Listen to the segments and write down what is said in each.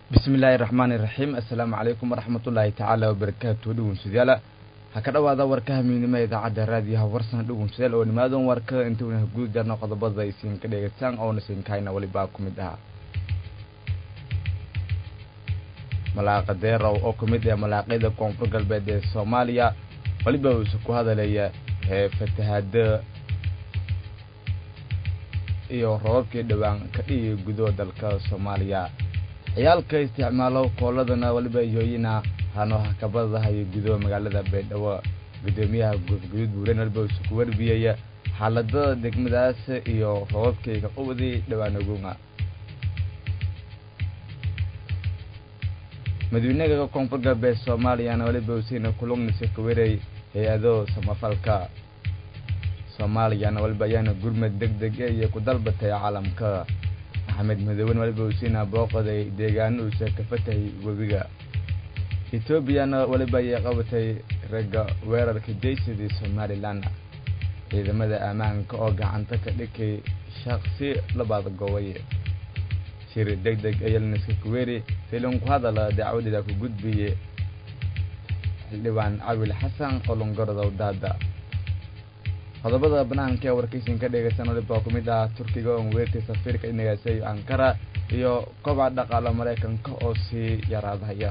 bismillaahi raxmaani raxiim assalaamu calaykum waraxmatullaahi tacaala wabarakaatu dhegeystayaal ha ka dhowaada warkaha miidnimo idaacadda raadiyaha warsan dhegeystayaal oo nimaadan warka intuuna guud jarno qodobada isiin ka dhegeystaan oona siinkahayna welibaa ku mid ah malaaqa deerow oo ku mid ah malaaqyada koonfur galbeed ee soomaaliya weliba uuse ku hadalaya hee fatahaada iyo robabkii dhowaan ka dhigi gudo dalka soomaaliya ciyaalka isticmaalo kooladana waliba yooyina hano hakabadahayo gudo magaalada baydhabo gudoomiyaha guudguduud buuren waliba uuse ku warbiyaya xaaladada degmadaas iyo robabkii ka qubadii dhowaan ogunga madaweynega koonfur galbeed soomaaliyana waliba usiina kulugniisa ka weray hay-ado samafalka soomaaliyana waliba ayaana gurmad deg deg iyo ku dalbatay caalamka axmed madooben waliba usiina booqaday deegaano uusa ka fatahay webiga etoobiyana waliba ayay qabatay ragga weerarka jaysidii somalilan ciidamada ammaanka oo gacanta ka dhigay shaqsi labaad gobay shir deg deg ayalniska kuweeri silin ku hadala dacwadeeda ku gudbiye xildhibaan cawil xasan oo longorodow daada qodobada banaanka ee warkaysin ka dhegeysan waliba ku mid ah turkiga oon weertay safiirka inagaasay ankara iyo kobaca dhaqaala maraykanka oo sii yaraadaya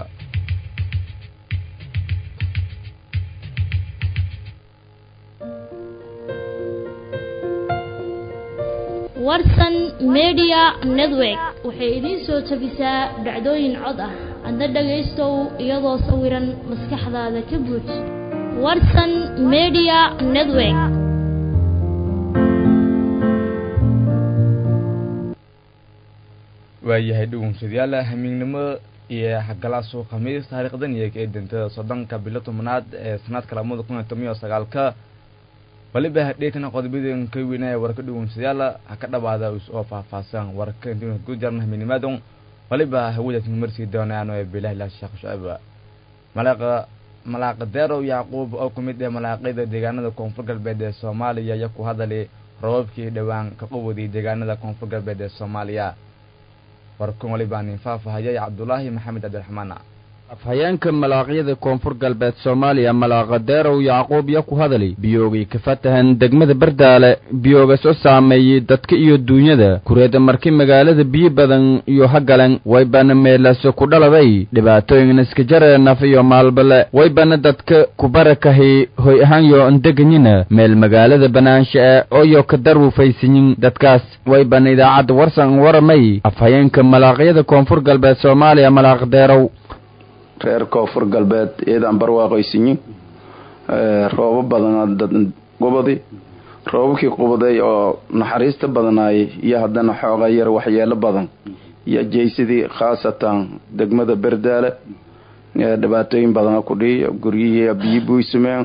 warsan media network waxay idiin soo tabisaa dhacdooyin cod ah adna dhagaystow iyadoo sawiran maskaxdaada ka buuj warsan media network waayahay dhugunsadayaal hamiignimo iyo xagalaasu khamiis taariikhdan iyo ka eedantada soddonka bilo tobnaad ee sanadka labada kun iyo toban iyo sagaalka waliba hadheetana qodobadeen ka weynaya warka dhugunsadayaal ha ka dhawaada oo faahfaahsan warka intuuna ku jarna hamiinimaadon waliba hawadaas marsii doonaan ee bilahi sheekh shucayb malaaqa malaaqa deerow yacquub oo ku mid ah malaaqyada deegaanada koonfur galbeed ee soomaaliya iyo ku hadalay robabkii dhowaan ka quwaday deegaanada koonfur galbeed ee soomaaliya warkan walibaa nin faafahayay cabdulaahi maxamed cabdiraxmaan afhayeenka malaaqyada koonfur galbeed soomaaliya malaaqa deerow yacquub ya ku hadali biyoogay ka fatahan degmada bardaale biyooga soo saameeyey dadka iyo duunyada kureeda markii magaalada biyo badan iyo hagalan waybana meelaso ku dhaladay dhibaatooyin iska jaree naf iyo maalbale waybana dadka kubarakahay hoy ahaanyo ndeganyina meel magaalada banaansha e ooyo ka darwufaysiyin dadkaas waybana idaacadda warsan waramay afhayeenka malaaqyada koonfur galbeed soomaaliya malaaq deerow reer koonfur galbeed iyadaan barwaaqaysiyin roobo badan qubadi roobabkii qubaday oo naxariista badanaayay iyo haddana xooga yar waxyeelo badan iyo jeysadii khaasatan degmada berdaale dhibaatooyin badana ku dhiiy guryihii biyo buysumeen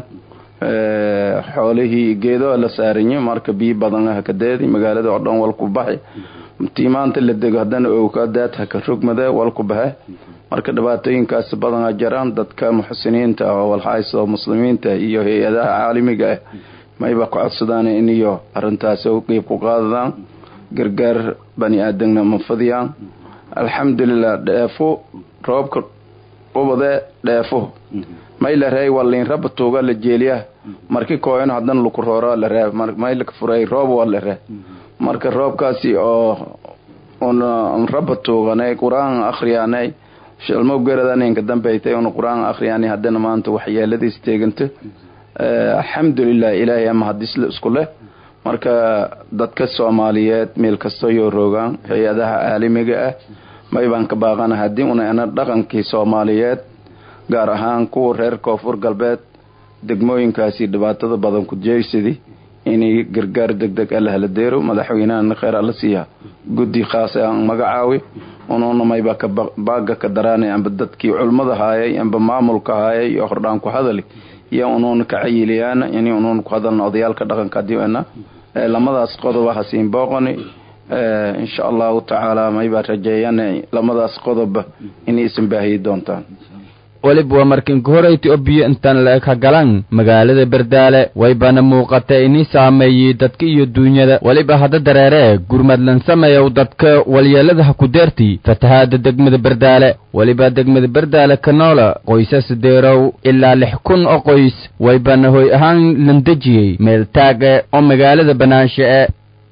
xoolihii geedo la saarinye marka biyo badan hakadeedi magaalada oo dhan walku baxi tii maanta la dego haddana owka daad haka rogmade walku baxe marka dhibaatooyinkaas badana jaraan dadka muxsiniinta oo walxays oo muslimiinta iyo hay-adaha caalamiga ah mayba ku codsadaan in iyo arintaas qeyb ku qaadadaan gargaar bani aadamna ma fadiyaan alxamdulilah dheefo roobka qubade dheefo may la reey waliin raba tuuga la jeeliya marki kooyan haddana laku roora la ree may laka furay roob waa la ree marka roobkaasi oo un raba tuuganay qur-aan akhriyaanay shalmo garadanka dambaytay un qur-aan akhriyaan haddana maanta waxyeeladiis teeganta alxamdulilah ilaahay ama hadisle isku leh marka dadka soomaaliyeed meel kastoo yoo roogaan hay-adaha caalamiga ah maybaan ka baaqana haddii una dhaqankii soomaaliyeed gaar ahaan kuwa reer koonfur galbeed degmooyinkaasi dhibaatada badan ku jeysadi inay gargaar deg deg alla hala deero madaxweynahana kheyr alla siiya guddi khaas aan magacaawi unuuna mayba ka baaga ka daraanay amba dadkii culmada haayay amba maamulka haayay iyo hordhaan ku hadali iyo unuuna ka cayiliyaan in unuuna ku hadalna odayaalka dhaqanka adiana lamadaas qodoba hasiin booqani insha allahu tacaala maybaa rajeeyana lamadaas qodoba inay isan baahiyi doontaan weliba waa markinka horeyti oo biyo intaan la-eg ha galan magaalada berdaale waybana muuqata ini saameeyey dadka iyo duunyada weliba hadda dareere gurmadlan sameeyow dadka walyeelada ha ku deerti fatahaada degmada berdaale weliba degmada berdaale ka noola qoysas deerow ilaa lix kun oo qoys waybana hoy ahaan landejiyey meel taage oo magaalada banaanshe e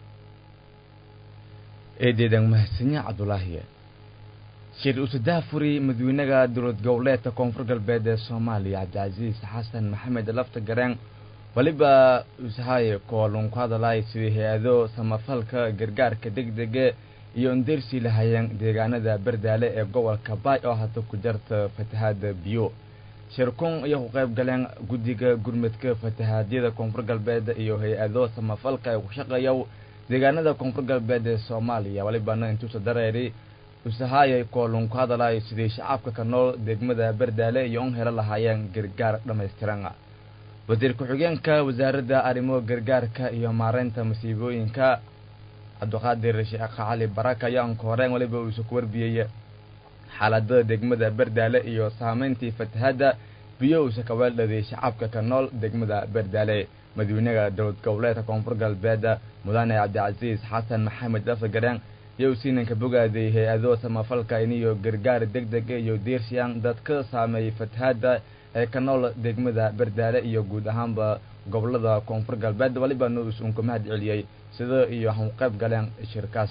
eedeedan mahadsanyaa cabdulaahiye shir usudaha furi madawynaha dowlad goboleedka koonfur galbeed ee soomaaliya cabdicasiis xasan maxamed lafta gareen weliba usahaye koolun ku hadalay sidii hay-ado samafalka gargaarka degdege iyo indersi lahayeen deegaanada berdaale ee gobolka baay oo hata ku jarta fatahaada biyo shirkun ayaa ku qayb galeen guddiga gurmadka fatahaadyada koonfur galbeed iyo hay-ado samafalka ee ku shaqeeya deegaanada koonfur galbeed ee soomaaliya welibana intuusa dareeri usahaayay koolun ku hadalay sidii shacabka ka nool degmada berdaale iyo un helo lahaayeen gargaar dhammaystiran wasiir ku-xigeenka wasaaradda arrimo gargaarka iyo maareynta masiibooyinka cabdiqaadir sheekh cali baraka ayaa anka horeen weliba uusa ku warbiyey xaaladada degmada berdaale iyo saameyntii fatahaadda biyo uusa ka weeldhaday shacabka ka nool degmada berdaale madawynaha dowlad goboleedka koonfur galbeed mudane cabdicasiis xasan maxamed laftagareen iyo usiinanka bogaaday hay-ado samafalka iniyo gargaar deg deg iyo diirsiyaan dadka saameeyey fatahaadda ee ka nool degmada berdaale iyo guud ahaanba gobolada koonfur galbeed walibana usun ku mahad celiyey sida iyo han qayb galeen shirkaas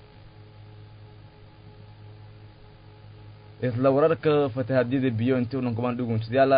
isla wararka fatahaadyada biyo intii unan kuban dhugunsidayaala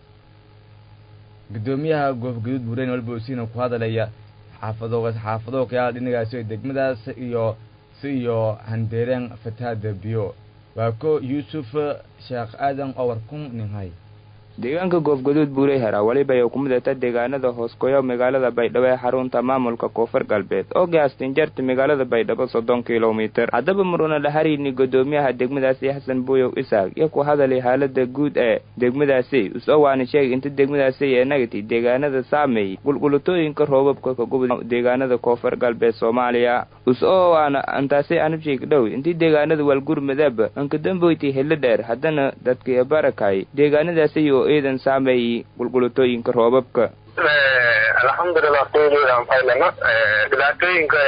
gudoomiyaha goofgaduud buureyn waliba usiina ku hadalaya xaafado xaafado kayaala dhinagaasi degmadaas iyo si iyo handeereen fatahaada biyo waa ko yuusuf sheekh aadan oo warkun ninhay deegaanka goofgaduud buurey hera weliba ay ku midata deegaanada hoosgoyo magaalada baydhabo ee xarunta maamulka koonfur galbeed oo gaastin jarta magaalada baydhabo soddon kilomitir haddaba maruna dhaharayni gudoomiyaha degmadaasi xasan buuyow isaaq iyo ku hadalay xaalada guud ee degmadaasi us-oo waana sheegay inta degmadaasi ee nagati deegaanada saameeyey qulqulutooyinka roobabka ka gubda deegaanada koonfur galbeed soomaaliya us-oo waana antaasi anabsheeg dhow intii deegaanada waalgurmadaba ankadamboyti helo dheer haddana dadkii barakay deegaanadaasi oo eedan saameeyey qulqulutooyinka roobabka alxamdulilah kuyadan faylana dhibaatooyinka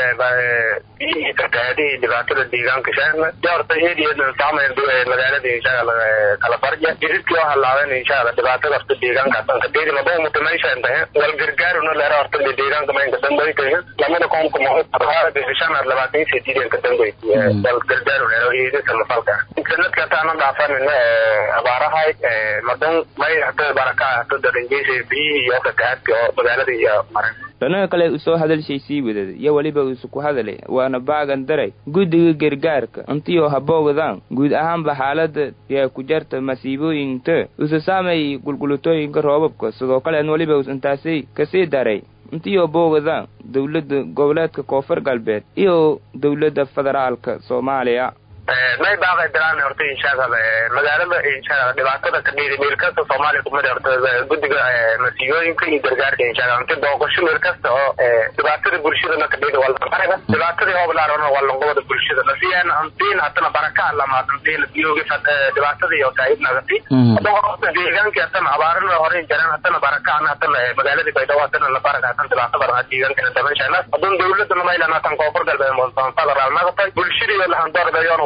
biyihii fatahaadihii dhibaatada deegaanka shaana horta eedeedan saameyn magaalada inshaalla kala farja jiridkii oo halaaben inshaalla dhibaatada horta deegaankaas kadeedi maba mutameyshan tahe wal gargaaruna leera horta deegaanka maynka dambaytahe lamada koomka mahushan labaatan sediidan ka dambay wal gargaaru leero eedi samafalka sanadka taana dhaafanina abaarahay madan may hata baraka hata daranjeysa biyihii iyo fatahaadka oo magaalada iyo maran dhanaga kale usoo hadalshay sii wadada iyo weliba isu ku hadalay waana baagan daray guddiga gargaarka intiioo haboogdaan guud ahaanba xaalada yaa ku jarta masiibooyinta usa saameeyey qulqulutooyinka roobabka sidoo kale an weliba intaasi kasii daray intiioo boogadaan dowladda goboleedka koonfur galbeed iyo dowladda federaalka soomaaliya may baaqay diraan horta inshaalla magaalada inshaalla dhibaatada ka dhiiri meel kasta soomaaliya kumid horta guddiga masiibooyinka iyo gargaarka inshaalla inti booqasho meel kasta oo dhibaatada bulshadana ka dhiiri walbaraga dhibaatadii hooblaarona walangobada bulshada nasiyan antiin hatana baraka lamaad antiin biyoogi dhibaatadii oo saahib nagati horta deegaankii hatana abaarana hore jareen hatana barakaana hatana magaaladii baydhabo hatana la baraka hatan dhibaato badan deegaankana daban inshaalla hadan dowladana maylan hatan koonfur galbeed montan federal nagatay bulshadii lahandordayoon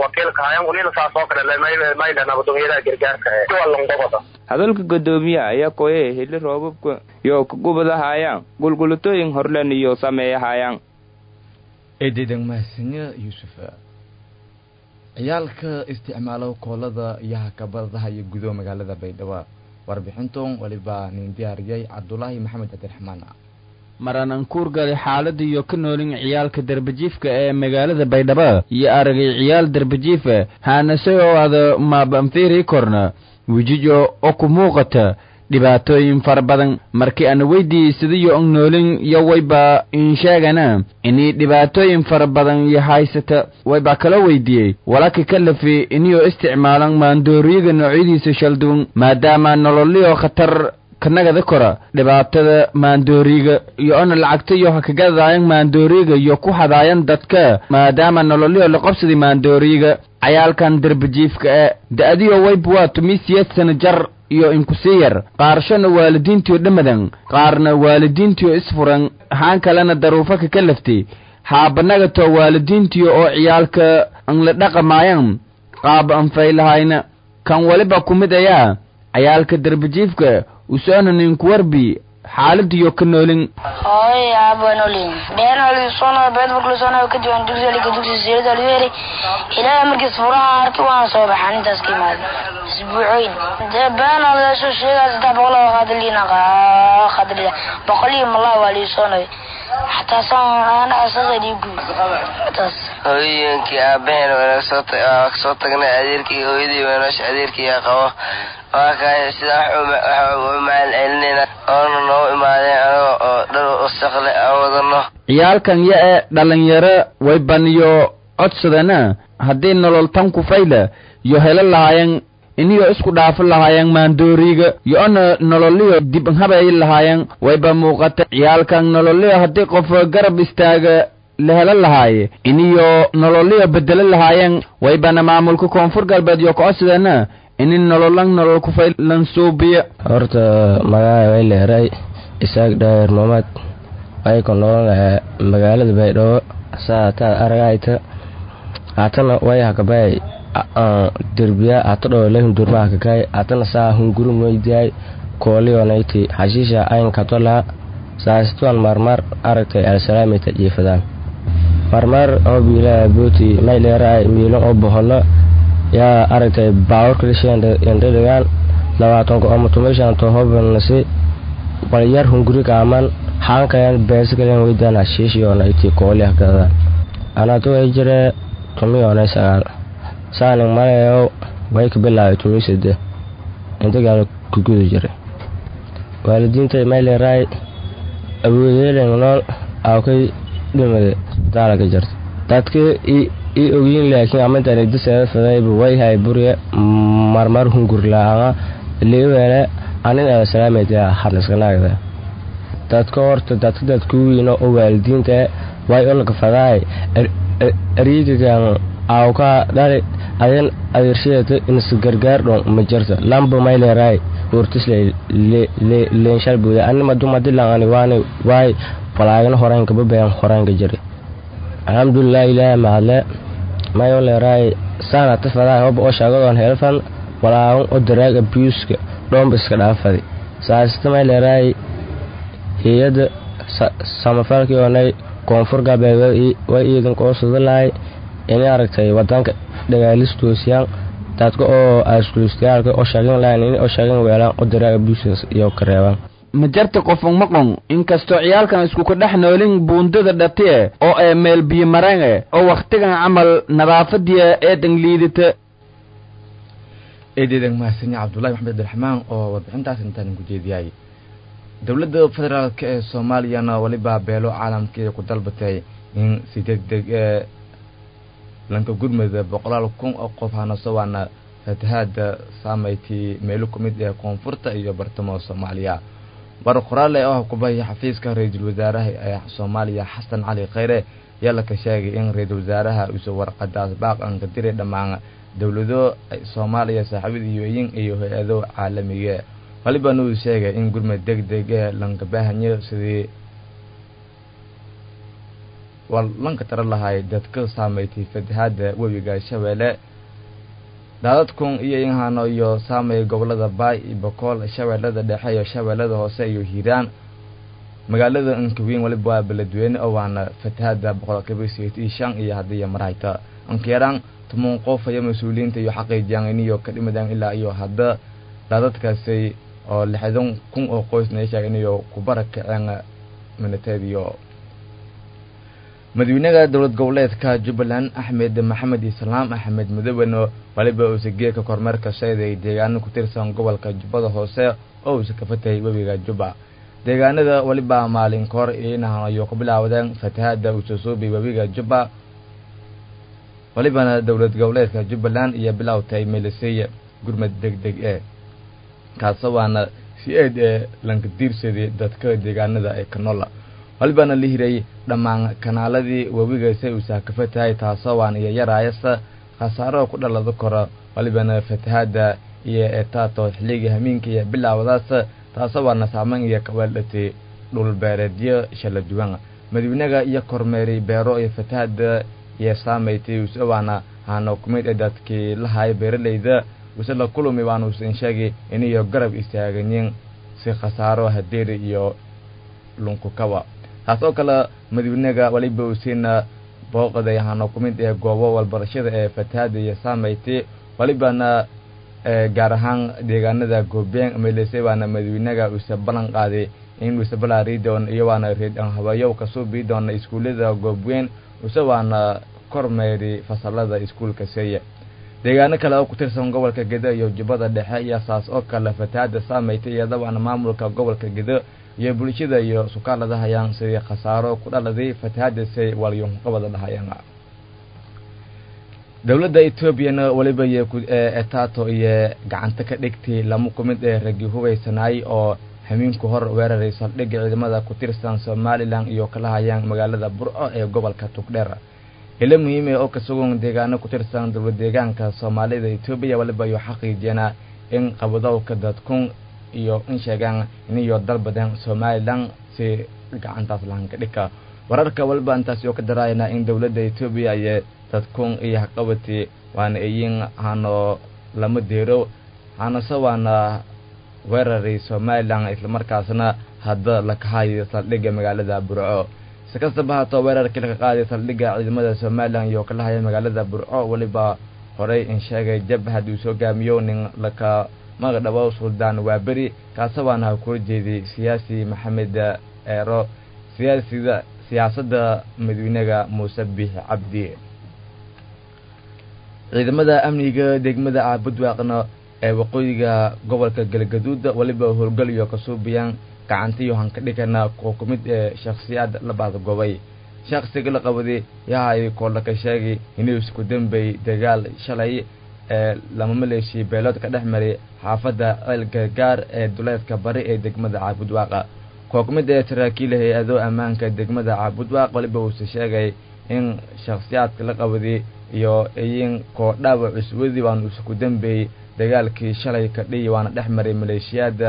hadalka gudoomiyaha ayaa kooyay hili roobabka iyo ka gubadahaayaan qulqulutooyin horlen iyo sameeyahaayaan eedeedan mahadsanyo yuusuf ciyaalka isticmaalo koolada iyo hakabadaha iyo gudo magaalada baydhabo warbixinton waliba nin diyaariyay cabdulaahi maxamed cabdiraxmaan maranan kuurgalay xaalada iyo ka noolin ciyaalka darbajiifka ee magaalada baydhabo iyo aragay ciyaal darbajiifa haanase oo ada maabanfiiri korna wejijo oo ku muuqata dhibaatooyin fara badan markii aan weydii sidayo ang noolin iyo wayba insheegana inii dhibaatooyin fara badan iyo haysata wayba kala weydiiyey walaka ka lafi iniyoo isticmaalan maandooriyaga noocyadiisa shalduwan maadaama nololyo khatar kanagada kora dhibaatada maandooriga iyo ona lacagta iyo hakagadaayan maandooriga iyo ku hadaayan dadka maadaama nololyo la qabsaday maandooriga cayaalkan darbajiifka ee da-adiyo wayb waa tumisiyad sana jar iyo inkusii yar qaarshona waalidiintiyo dhamadan qaarna waalidiintiyo isfuran haan kalena daruufaka ka laftay haabanagatoo waalidiintiyo oo ciyaalka anla dhaqamaayan qaab anfaylahayna kan waliba ku mid ayaa ciyaalka darbajiifka usoona ninkuwarbi xaaladiyo ka noolin hooy aabanolin dheenalisona beedburklisona ka duwan dugsiga dugsi sirida luyeeri ilaahay markiis furaha arki waan soo baxan intaas ka imaada isbuucooyin dee beenaleesho sheegaa saddex boqol oo qaadiliina qaadilida boqol iyo malaa waa liisoonay xataa saan ana asaga dhiigu taas hooyooyinkii aabaheen waa soo tagnay adeerkii hooyadii weenoosh adeerkii qabo waa kaay sida wax u maal celinayna oona noo imaadeen anaga oo dhar wasaqle aan wadano ciyaalkan ya e dhalinyaro way baniyo codsadana haddii nolol tan ku fayla yo helo lahaayeen iniyo isku dhaafo lahaayeen maandooriga yo-ona nololiyo dib habay lahaayeen wayba muuqata ciyaalkan nololiyo haddii qof garab istaaga la helo lahaaye iniyo nololiyo bedelo lahaayeen waybana maamulka koonfur galbeed yo kocodsadana ini nololan nolol kufaylan suubiya horta magaca way leeray isaaq dhaayar mamad ayko nolol magaalada baydhabo saa taad aragayta hatana way hakabay derbiya hata dho lahun durma hakakay hatana saa hungurum weydiay koolionayti xashiisha aynkatola saasituan marmar aragtay alsalaamita jiifadaan marmar oo biilaa booti may leeraay miilon oo bohono yaa aragtay baawarkalishendhadhigaan labaatanka oo mutumishanto hobanasi walyar hunguri kaaman xaankayan beesikalen weydaan hashiishiyoona iti kooli hakadada anato way jire tumiyoonay sagaal saaning malayo way ka bilaabay tumisade intagaan kuguda jira waalidiinta may leeraay awoodeelen nool awkay dhimade daalaga jirta dadka i ogiin laakiin amintani diseeda fadayba way hay burye marmar hungur laanga liwele anin ala salaameyda hadniskanaagda dadka horta dadka dadku wiino oo waalidiinta way olka fadaay ariigagan awka dhali adan adeershadeeta insa gargaar dhon ma jirta lamba may leeraay hortisle leenshal buuda anima dumadilangani waani waay walaagana horeynka babayan horeynka jira alxamdulilah ilaahay mahadle mayo leeraay saana tafadaa hoba oo shaagadoon helfan walaagan oo daraag abuuska dhoomba iska dhaafadi saasita may leeraay hay-adda samafalkii oonay koonfur galbeed way iidanka oo sudalahay inay aragtay wadanka dhagaalistoosiyaan dadka oo askulistayaalka oo shaagin lahayn in oo shaagin weelaan oo daraag abuuska iyo ka reebaan ma jarta qofon maqon inkastoo ciyaalkan iskuka dhex noolin buundada dhatiye oo ee meel biyo marane oo wakhtigan camal nadaafadiya eedan liidata eedeedan mahadsanyi cabdullahi maxmed abdiraxmaan oo warbixintaas intaan ku jeediyay dowladda federaalk ee soomaaliyana weliba beelo caalamkii ku dalbatay in si deg deg ee lanka gurmada boqolaal kun oo qof hanaso waana fatahaada saamaytii meelo ku mid ee koonfurta iyo bartamo soomaaliya war qoraale oo kubahaya xafiiska ra-iisul wasaaraha ee soomaaliya xasan cali kheyre ayaa laka sheegay in ra-iisul wasaaraha uusa warqadaas baaqan ka diray dhammaan dowlado soomaaliya saaxiibada yueyin iyo hay-ado caalamiga walibana uu sheegay in gurmad deg deg ee lanka baahanyo sidii waa lanka tara lahay dadka saameeytay fatahaada webiga shabeelle daadadkun iyo inhano iyo saamay gobolada baay iyo bokool shabeellada dhexe iyo shabeellada hoose iyo hiiraan magaalada ankaweyn waliba waa beledweyne oo waana fatahaada boqolkiiba sideetan shan iyo haddii marayta ankayaraan tuman qof iyo mas-uuliyiinta iyo xaqiijiyaan iniyo ka dhimadaan ilaa iyo hadda daadadkaasi oo lixdan kun oo qoysna ay sheegeen iyo kubara kaceen minateediyo madaxweynaha dowlad goboleedka jubbaland axmed maxamed islaam axmed mudoweno waliba uusa geedka kormeerka shayday deegaano ku tirsan gobolka jubbada hoose oo uusa ka fatayay webiga jubba deegaanada waliba maalin kahor inahan ayuu ku bilaawdeen fatahaada uusa suubay webiga jubba walibana dowlad goboleedka jubbaland iyo bilowtay melisey gurmad deg deg e kaasa waana si eed ee lanka diirsaday dadka deegaanada ee kanola walibana la hiray dhammaan kanaaladii webiga say uusa ka fatahay taasoo waan iyo yaraayasa khasaaro ku dhalada koro walibana fatahaada iyo etaato xilligii hamiinka iyo bilaawadaas taasoo waana saameyn iyo kaweeldhatay dhulbeereedyo shala duwan madawynaga iyo kormeeri beero iyo fatahada iyo saamaytay use waana haana kumid ee dadkii lahay beeralayda use la kulumi waana usan sheegay iniyo garab istaaganyin si khasaaro hadeeri iyo lunkukawa taas oo kale madawynaga waliba usiina booqday haana kumid ee goobo walbarashada ee fatahada iyo saamaytay walibana gaar ahaan deegaanada goobeen meelesay waana madawynaga use ballan qaaday in use balaari doon iyo waana reedhan habayow kasoo bii doona iskuullada goobweyn use waana kormeeri fasalada iskuulka seeye deegaano kale oo ku tirsan gobolka gedo iyo jubbada dhexe iyo saas oo kale fatahaada saamaytay iyada waana maamulka gobolka gedo iyo bulshada iyo sukaalada hayaan sidii khasaaro ku dhaladay fatahaadasay walyunqabada dhahayaan dowladda etoobiyana weliba iyo etaato iyo gacanta ka dhigtay lama kumid ee ragi hubaysanaay oo hamiinku hor weeraray saldhigga ciidamada ku tirsan somalilan iyo kala hayaan magaalada burco ee gobolka tugdheer ilo muhiime oo ka sugan deegaano ku tirsan dowlad deegaanka soomaalida etoobiya waliba iyo xaqiijiyana in qabadowka dadkun iyo in sheegaan iniyo dalbadan somalilan si gacantaas lahanka dhigka wararka waliba intaasi oo ka daraayana in dowladda etoobiya iyo dadkun iyo haqabati waana iyin hano lama deero hanase waana weeraray somalilan islamarkaasna hadda la kahayo saldhigga magaalada burco si kastaba haatoo weerarkii laga qaaday saldhigga ciidamada somalilan iyo kala haya magaalada burco weliba horey in sheegay jabhad uu soo gaamiyo nin laka magdhabo suldaan waaberi kaase waana kula jeeday siyaasi maxamed eero siyaasida siyaasadda madawynaga muuse biix cabdi ciidamada amniga degmada caabudwaaqna ee waqooyiga gobolka galgaduud weliba howlgal iyo kasuubiyaan gacantiyo hanka dhigana oo ku mid ee shakhsiyaad la baadgobay shakhsiga la qabaday yahay koolaka sheegay inuu isku dambay dagaal shalay ee lama maleeshii beelood ka dhex maray xaafadda ceel gargaar ee duleedka bari ee degmada caabudwaaqa koo ku mid ee saraakiil hay-ado ammaanka degmada caabudwaaq waliba uuse sheegay in shakhsiyaadka la qabaday iyo iyin koo dhaawac cuswadii waanu isku dambeeyey dagaalkii shalay ka dhiyi waana dhex maray maleeshiyaada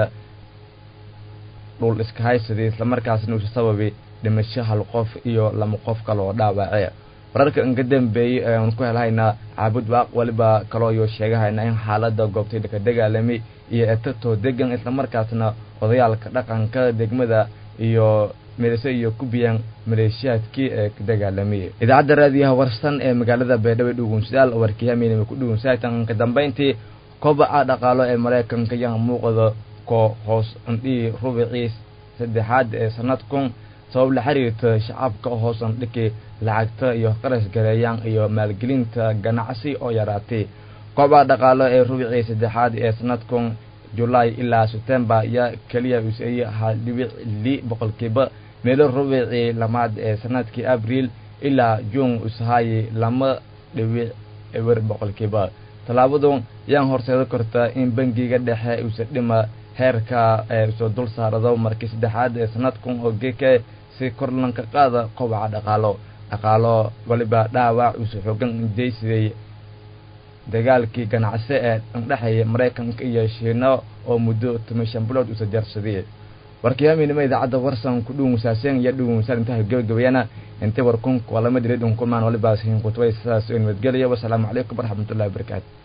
dhul iska haysaday islamarkaasna uusa sababay dhimasho hal qof iyo lama qof kale oo dhaawace wararka inka dambeeyey eean ku helhaynaa caabud waaq waliba kaloo iyo sheegahayna in xaalada goobtay ka dagaalamay iyo etatoo degan islamarkaasna odayaalka dhaqanka degmada iyo midase iyo kubiyaan maleeshiyaadkii ee ka dagaalamay idaacadda raadiyaha warsan ee magaalada beedhabo dhugunsidaal warkiyaminima ku dhugunsaatan ka dambayntii kobaca dhaqaalo ee maraykanka yaa muuqda ko hoos andhii rubicii saddexaad ee sanadkun sabab la xiriirta shacabka hoos andhiki lacagta iyo qarash gareeyaan iyo maalgelinta ganacsi oo yaraatay kobaca dhaqaalo ee rubicii saddexaad ee sanadkun julaay ilaa sebtembar ayaa keliya useeyey hal dhibic li boqolkiiba meelo rubicii lamaad ee sanadkii abriil ilaa juun usahaayey lama dhibic ewer boqolkiiba tallaabadu yaan horseedo kartaa in bangiga dhexe usa dhima heerka ee usoo dul saarado markii saddexaad ee sanadkun oo geke si korlanka qaada kobaca dhaqaalo dhaqaalo waliba dhaawac usa xoogan jaysiday dagaalkii ganacsi ee dhexeeya maraykanka iyo shiino oo muddo toban shan bilood usa jarsaday warkiyaaminima idaacadda warsan ku dhuunsaaseen iyo dhuunsan intaha gebagabayana inta warkunka waa lama dilay dhunkumaan walibaas hinkutubay sidaas oo nabadgelaya wasalaamu calaykum waraxmatullahi wabarakaatu